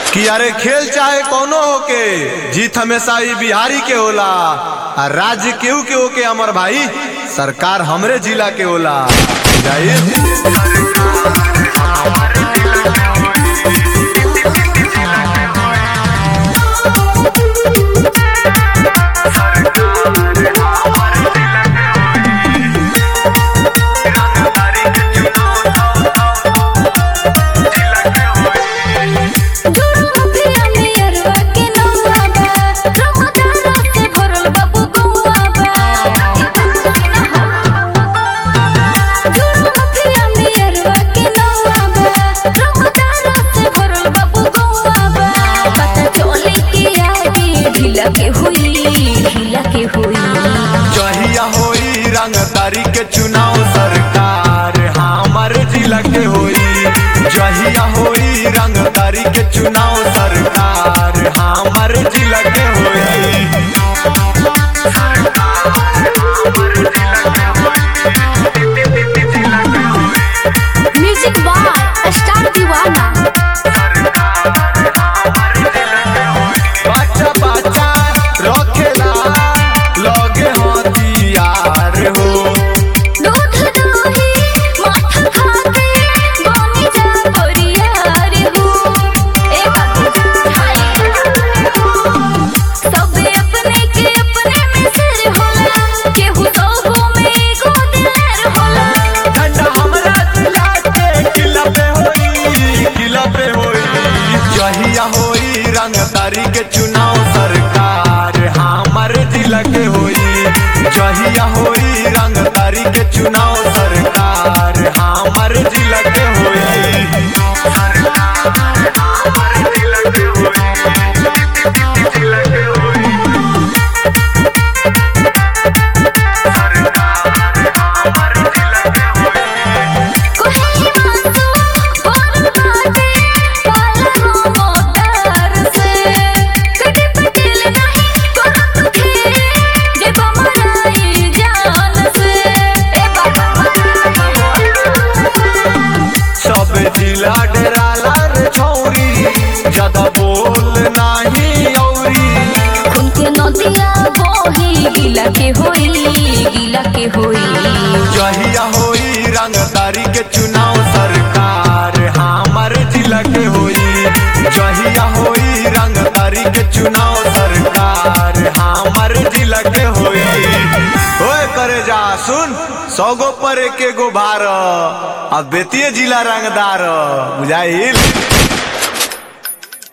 कि अरे खेल चाहे कोनो होके जीत हमेशा ही बिहारी के होला आ राज्य केहू के होके अमर भाई सरकार हमरे जिला के होला जाहिर के हुई ढीला के हुई जहिया होई रंगदारी के चुनाव सरकार हमर जिला के होई जहिया होई रंगदारी के चुनाव सरकार हमर जिला के होई म्यूजिक बार स्टार दीवाना बच्चा बच्चा रखेला लगे हथियार हो दूध दही माथा खाके बनी जा परियार हो ए बाबू हाय सब अपने के अपने में सिर होला केहू सबो में एगो दिलेर होला ठंडा हमरा जिला के किला पे होई किला पे होई जहिया होई रंगदारी के चुनाव सरकार हमर जिला के होई जहिया होई रंगदारी के चुनाव सरकार हमर जिला के होई कोहे मासो बोल बाटे पाला मोटर से कटे पटेल नहीं करत खेरे जे बमराई जान से ए बाबा सब जिला डराला रे छौरी ज्यादा बोल नाही औरी खून के नदिया बोही गिला के होई गिला के होई जहिया होई रंगदारी के चुनाव सरकार हमर जिला के होई जहिया होई रंगदारी के चुनाव सरकार हमर जिला के होई ओए करे जा सुन सौ गो पर एक गो भार अब बेतिए जिला रंगदार बुझाइल